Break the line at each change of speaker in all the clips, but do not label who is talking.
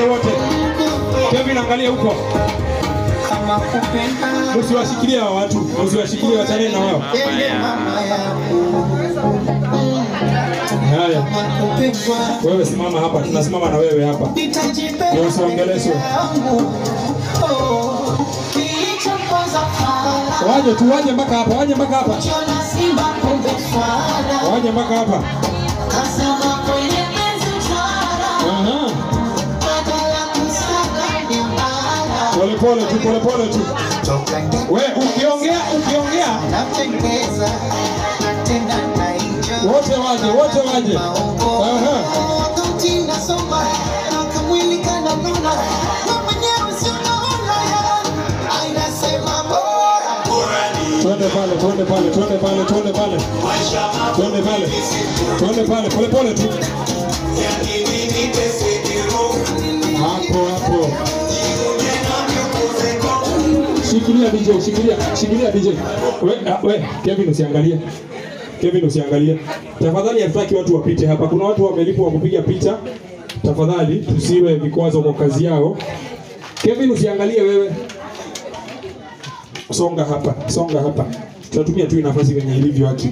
wote. Kevin, angalia huko,
kama kupenda
msiwashikilie hawa watu, msiwashikilie, wachane na wao.
Ele mama yangu
Haya,
kama kupendwa
wewe simama hapa, tunasimama na wewe hapa.
nitajipenda
Ndio usiongeleshwe.
peke yangu. Oh, kilichoponza fala
Waje tu, waje mpaka hapa, waje mpaka hapa,
Chona simba kumbe swala
waje mpaka hapa.
Kasema kwenye penzi utwala
Aha,
Badala kusaga ni mbala
pole pole tu, pole pole tu.
Toka ndani
We ukiongea, ukiongea
napendeza tena naenjoy
wote waje, wote waje. Aha.
wakati nasoma na kamwili kananona na mwenyewe si unaona ya ainasema bora
Twende pale, twende pale, twende pale, twende pale, twende pale, twende pale, pole pole tu. Hapo hapo. Shikilia DJ, shikilia, shikilia DJ. We, ah, we, Kevin usiangalie. Kevin usiangalie. Tafadhali hatutaki watu wapite hapa. Kuna watu wamelipwa wa kupiga picha. Tafadhali tusiwe vikwazo kwa kazi yao. Kevin usiangalie wewe. Songa hapa, songa hapa. Tutatumia tu hii nafasi venye ilivyo haki.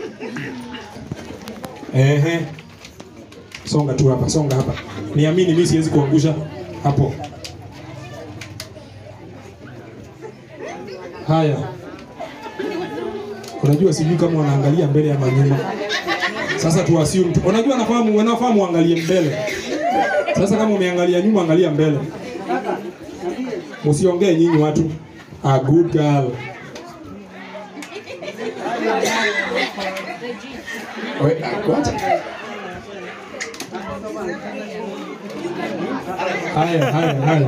Ehe. Songa tu hapa, songa hapa. Niamini mimi siwezi kuangusha hapo. Haya. Unajua sijui kama wanaangalia mbele ama nyuma. Sasa tu assume tu. Unajua nafahamu, wanafahamu uangalie mbele. Sasa kama umeangalia nyuma, angalia mbele. Msiongee nyinyi watu. A good girl. Wait, what? Haya, haya, haya.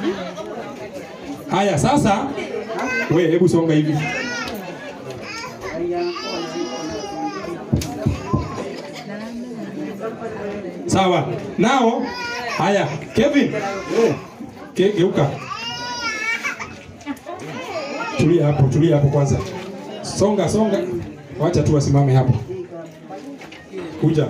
Haya, sasa we, hebu songa hivi. Sawa. Nao, haya, Kevin. Ke, geuka. Tulia hapo, tulia hapo kwanza. Songa, songa. Wacha tu wasimame hapo. Kuja.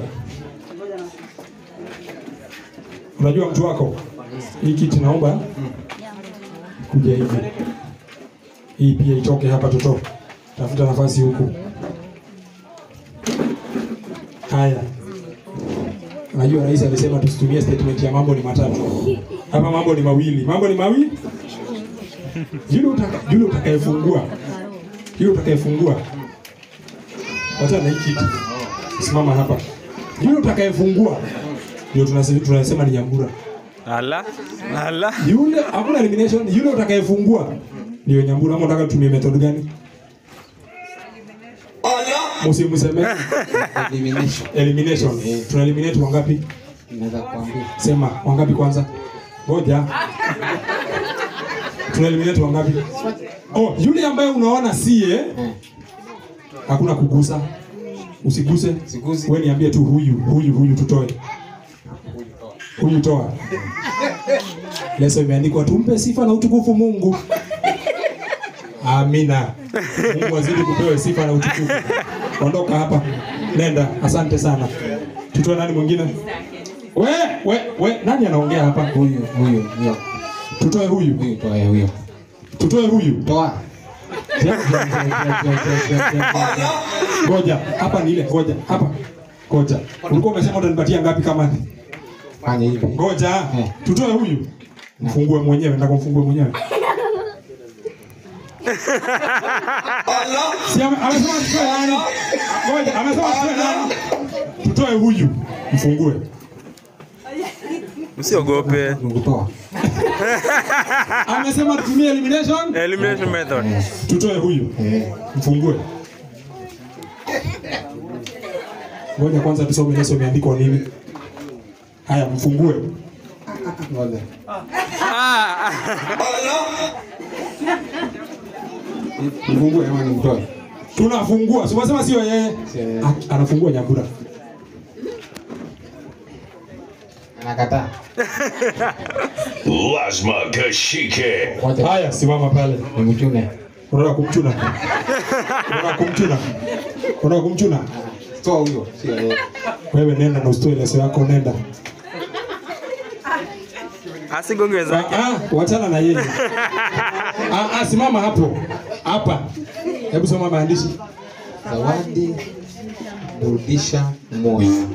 Unajua mtu wako? Hii kiti naomba kuja hivi. Hii pia itoke hapa toto. Tafuta nafasi huku. Haya. Unajua rais alisema tusitumie statement ya mambo ni matatu. Hapa mambo ni mawili. Mambo ni mawili? Yule utaka, yule utakayefungua. Yule utakayefungua. Wacha na hii kiti. Simama hapa. Yule utakayefungua ndio tunasema tunasema ni Nyambura.
Ala, ala.
Yule hakuna elimination, yule utakayefungua ndio Nyambura. Ama unataka tutumie method gani? Msimseme
Elimination.
elimination. Tuna eliminate wangapi?
Naweza kuambia.
Sema wangapi kwanza? Ngoja. Tuna eliminate wangapi? Oh, yule ambaye unaona sie hakuna kugusa. Usiguse.
Sigusi.
Wewe niambie tu huyu, huyu, huyu tutoe. Huyu toa. Leso imeandikwa tumpe sifa na utukufu Mungu. Amina. Mungu azidi kupewa sifa na utukufu. Ondoka hapa. Nenda. Asante sana. Tutoe nani mwingine? We, we, we, nani anaongea hapa?
Huyu, huyu, huyo.
Tutoe huyu.
Huyu toa huyo.
Tutoe huyu.
Toa.
Ngoja, hapa ni ile, ngoja, hapa. Ngoja. Ulikuwa umesema utanipatia ngapi kama ni?
Fanya hivi.
Ngoja.
Eh.
Tutoe huyu. Mfungue mwenyewe, nataka mfungue mwenyewe. Si ame- amesema tutoe nani? Ngoja, amesema tutoe nani? Tutoe huyu. Mfungue.
Usiogope.
Nikutoa.
Amesema tutumie elimination.
Elimination method.
Tutoe huyu.
Eh.
Mfungue. Ngoja kwanza tusome leso imeandikwa nini. Haya, mfungue.
Ngoja.
Ah,
Mfungue ama nimtoe?
Tunafungua. Si unasema sio yeye.
Sio yeye.
Ah, Anafungua Nyambura.
Anakataa.
Lazima Kashike.
Ngoja.
Haya, simama pale.
Nimchune.
Unataka kumchuna? Unataka kumchuna? Unataka kumchuna?
Toa huyo. Sio yeye.
Wewe nenda na usitoe leso yako, nenda.
Asigonge wenzake.
Ah, ah, wachana na yeye. ah, ah, simama hapo. Hapa. Hebu soma maandishi.
Zawadi burudisha moyo.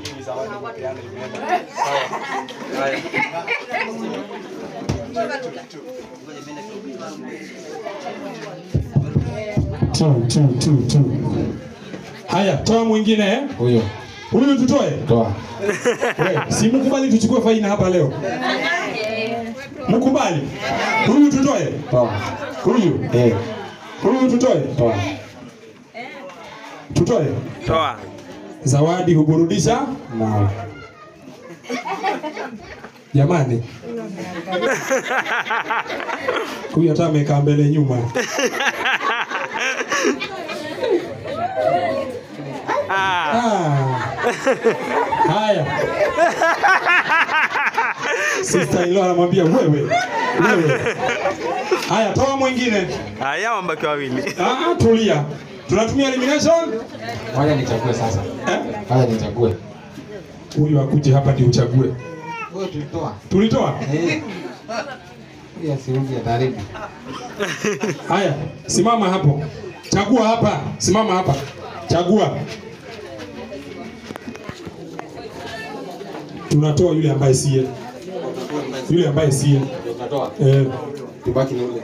Tu, tu, tu, tu. Haya, toa mwingine eh?
Huyo
Huyu tutoe.
toa.
We, si mkubali tuchukue faina hapa leo. Mkubali. Huyu tutoe.
Toa.
Huyu.
Eh,
Huyu tutoe.
toa.
Tutoe.
Toa.
Zawadi huburudisha
Moyo.
jamani. Huyu hata amekaa mbele nyuma.
Ah.
Ah. Haya. Sister in law anamwambia wewe. Wewe. Haya, toa mwingine.
Haya wambaki wawili.
Ah, tulia. Tunatumia elimination.
Wacha nichague sasa.
Eh?
Wacha nichague.
Huyu akuje hapa ndio uchague.
Wewe tulitoa.
Tulitoa?
Eh. Huyo asirudi ataribu.
Haya, simama hapo. Chagua hapa. Simama hapa. Chagua. Tunatoa yule ambaye siye. Yule ambaye siye.
Utatoa.
Eh.
Tubaki na ule.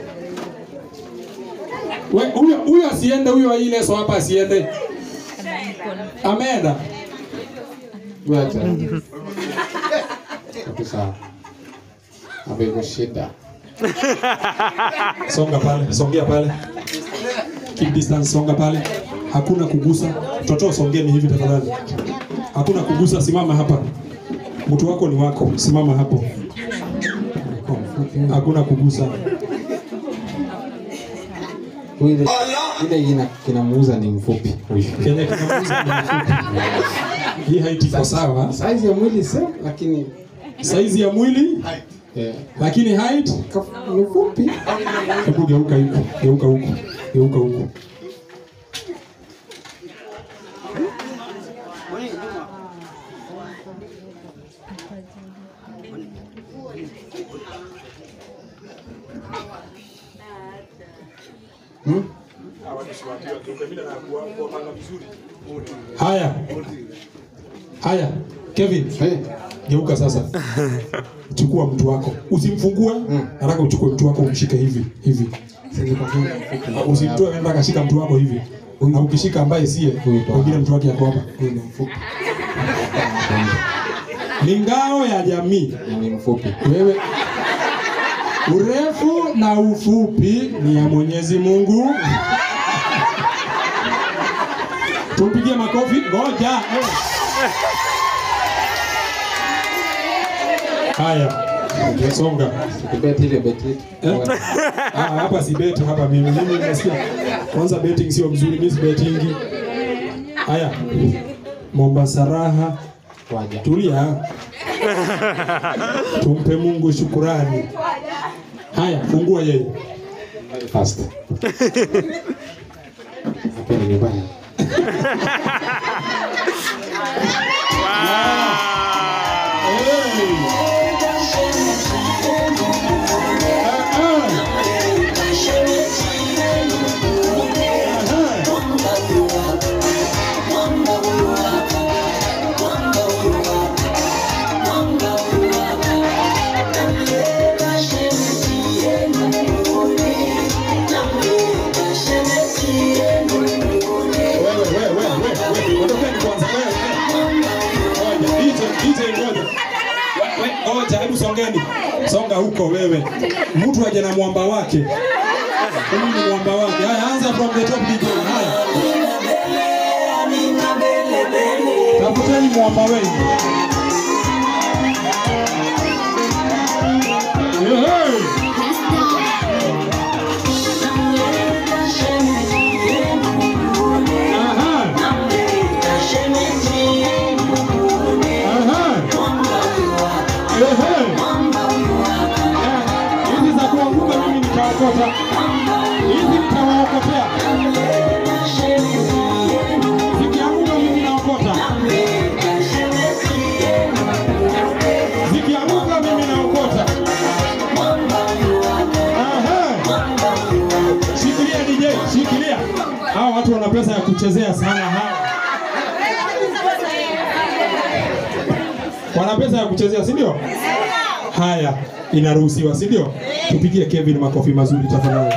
We, huyo huyo asiende, huyo ile so hapa asiende. Ameenda.
Wewe acha. Kabisa. Hapo iko shida.
Songa pale, songea pale. Keep distance, songa pale. Hakuna kugusa. Toto songeni hivi tafadhali. Hakuna kugusa, simama hapa. Mtu wako ni wako, simama hapo. Hakuna kugusa.
Huyu ile ile ina kinamuuza ni mfupi huyu.
Kenya kinamuuza ni mfupi. Hii height iko sawa.
Size ya mwili same lakini
Saizi ya mwili
eh,
lakini height
kaf- ni mfupi.
Hebu geuka huku, geuka huku, geuka huku.
Hmm?
Haya, haya, Kevin,
Eh,
geuka sasa. Chukua mtu wako, usimfungue. Nataka uchukue mtu wako umshike hivi hivi.
si nilikwambia ni mfupi.
Usimtoe, nenda kashika mtu wako hivi. Na ukishika ambaye siye, wengine mtu wake yako hapa.
Huyu ni mfupi.
Ni ngao ya jamii.
Na Ni mfupi.
Wewe urefu na ufupi ni ya Mwenyezi Mungu. Tumpigie makofi. Ngoja. eh. Haya. Songa.
Tukibeti ile beti yetu.
Eh? Ah, hapa si beti hapa mimi. Mimi nasikia kwanza betting sio mzuri, mimi si betting. Haya. Mombasa raha.
Waja.
Tulia. Tumpe Mungu shukurani. Haya, fungua yeye.
Very fast. Hapa ni nyumbani.
Ngoja, hebu songeni. Songa huko wewe. Mtu aje na mwamba wake. Huyu ni mwamba wake. Haya, anza from the top DJ. Haya. Tafuteni mwamba wenu. Hey! Aha. Aha. Ehe. Eh, Hizi za kuanguka mimi nitaokota. Hizi nitawaokotea. Zikianguka mimi naokota. Zikianguka mimi naokota. kuchezea sana hawa. Wana pesa ya kuchezea, si ndio? Haya, inaruhusiwa, si ndio? Tupigie Kevin makofi mazuri tafadhali.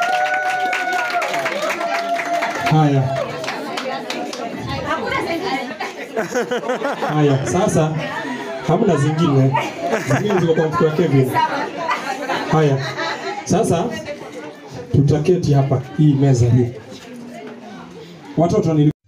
Haya. Haya, sasa hamna zingine. Zingine ziko kwa mfuko wa Kevin. Haya. Sasa tutaketi hapa hii meza hii. Watoto nili